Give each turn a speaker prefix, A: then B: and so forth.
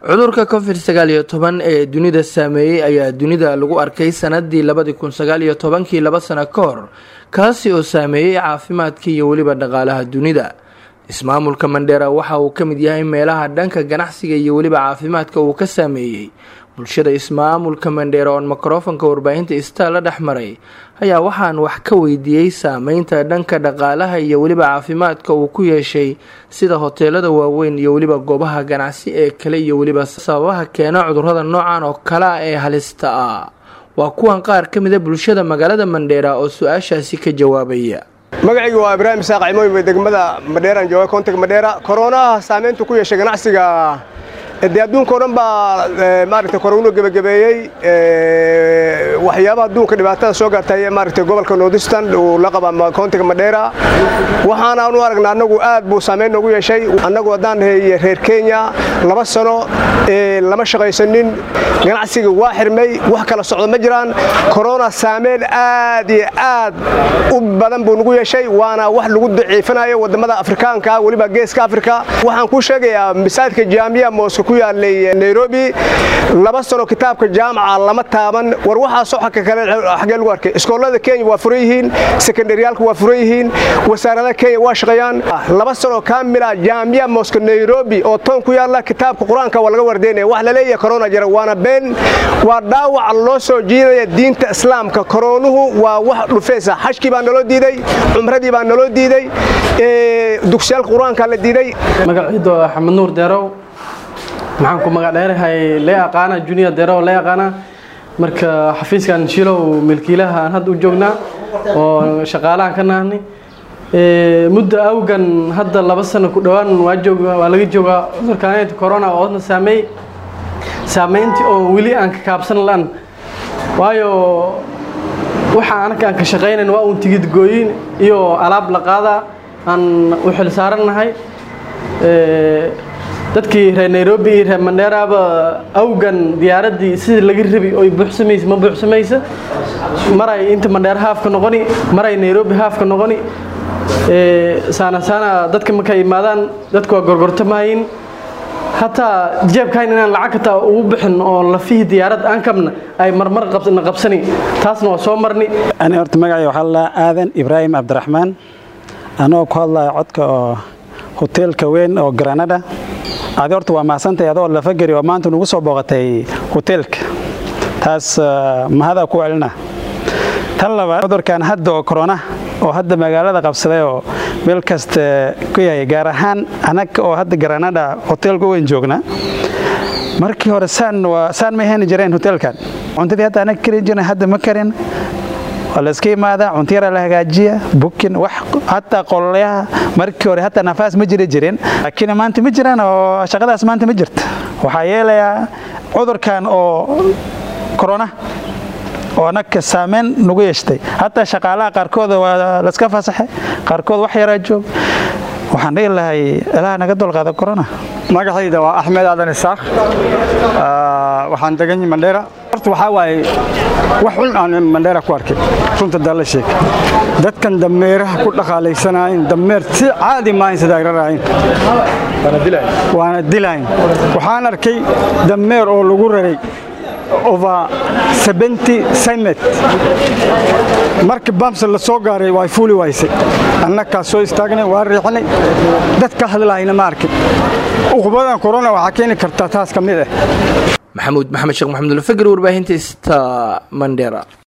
A: cudurka covid sagaal iyo toban ee dunida saameeyey ayaa dunida lagu arkay sanadii labadii kun sagaal iyo tobankii laba sano ka hor kaasi oo saameeyey caafimaadka iyo weliba dhaqaalaha dunida ismaamulka mandheera waxa uu ka mid yahay meelaha dhanka ganacsiga iyo weliba caafimaadka uu ka saameeyey bulshada ismaamulka mandheera oon mikrofonka warbaahinta istaa la dhex maray ayaa waxaan wax ka weydiiyey saameynta dhanka dhaqaalaha iyo weliba caafimaadka uu ku yeeshay sida hoteelada waaweyn iyo weliba goobaha ganacsi ee kale iyo weliba sababaha keena cudurada noocan oo kale ah ee halista ah waa kuwan qaar ka mida bulshada magaalada mandheera oo su-aashaasi ka jawaabaya
B: magacaygu waa ibraahim isaaq cimooy degmada madheeraan jooga koontiga madheera koronaha saameyntu ku yeeshay ganacsiga dee adduunka o dhan baa maaragtay korowno gebagabeeyey waxyaabaha adduunka dhibaatada soo gaartay maaragtay gobolka nordistan uu la qaba koontiga madheera waxaana anu aragna annagu aad buu saameyn noogu yeeshay annagu haddaan nahay reer kenya laba sano lama shaqaysanin ganacsiga waa xirmay wax kala socdo ma jiraan korona saameyn aad iyo aad u badan buu nagu yeeshay waana wax lagu daciifinayo wadamada afrikaanka weliba geeska afrika waxaan kuu sheegayaa masaajidka jaamiya mooska ku yaalay nairobi laba sano kitaabka jaamaca lama taaban war waxaasoo xagka kale xagee lagu arkay iskoolada kenya waa furan yihiin sekondariyaalka waa furan yihiin wasaaradaha kenya waa shaqeeyaan laba sano kaamila jaamiya mooska nairobi oo toon ku yaalla kitaabka qur-aanka waa laga wardeynaya wax la leeyahay korona jira waana been waa dhaawac loo soo jiidaya diinta islaamka koroonuhu waa wax dhufeysa xajkii baa naloo diiday cumradii baa naloo diiday dugsiyaalka qur-aanka la diiday
C: magaciido axmed nuur deerow maxaan ku magac dheerahay lee aqaana junior deerow lee aqaana marka xafiiskan shilow milkiilaha aan hadda u joognaa oo shaqaalahan ka nahnay muddo awgan hadda laba sano ku dhowaan waa joog waa laga joogaa cudurkan corona oodna saameey saameyntii oo weli aan ka kaabsan lan waayo waxa anaka aan ka shaqaynayn waa uun tigid gooyin iyo alaab la qaadaa aan u xil saarannahay dadkii reer nairobi iyo reer mandheeraaba awgan diyaaraddii sidii laga rabi oy buuxsamaysa ma buuxsamaysa maray inta mandheera haafka noqoni maray nairobi haafka noqoni saana saana dadka markay imaadaan dadku waa gorgortamahayin hataa jeebkayn inaan lacag kataa ugu bixin oo lafihii diyaarad aan kabna ay marmar na qabsani taasna waa soo marni
D: ani horta magacay waxaa lalaa aadan ibraahim cabdiraxmaan anoo ku hadlaya codka oo hoteelka weyn oo granada adi horta waa mahadsantahay adoo lafageri oo maanta nugu soo booqatay hoteelka taas mahadaa ku celina tan labaad cudurkan hadda oo korona oo hadda magaalada qabsaday oo meel kasta ku yahay gaar ahaan anaga oo hadda granada hoteelka weyn joogna markii hore saan ma heni jireen hoteelkan cuntadii hadda anaga karin jirna hadda ma karin waa la iska imaadaa cunto yaraa la hagaajiya bukin wax hataa qololayaha markii hore hataa nafaas ma jiri jirin laakiin maanta ma jiraan oo shaqadaas maanta ma jirta waxaa yeelayaa cudurkan oo korona oo anaga saameyn nagu yeeshtay hataa shaqaalaha qaarkooda waa laska fasaxay qaarkood wax yaraa joog waxaan dhihi lahay ilaha naga dulqaada corona
E: magacayda waa axmed aadan isaaq waxaan degan mandheera horta waxaa waaye wax xun aan mandheera ku arkay runta dalla sheeg dadkan dameeraha ku dhaqaalaysanaayin dameer si caadi maahayn sida ay raraayin waana dilayn waxaan arkay dameer oo lagu raray over seventy centimet markii bamsa la soo gaaray way fuuli waysay annakaa soo istaagnay waa riixnay dad ka hadlaayna ma arkin uqubadan corona waxaa keeni kartaa taas ka mid ah
A: maxamuud maxamed sheekh maxamud ulfagri warbaahinta sta mandera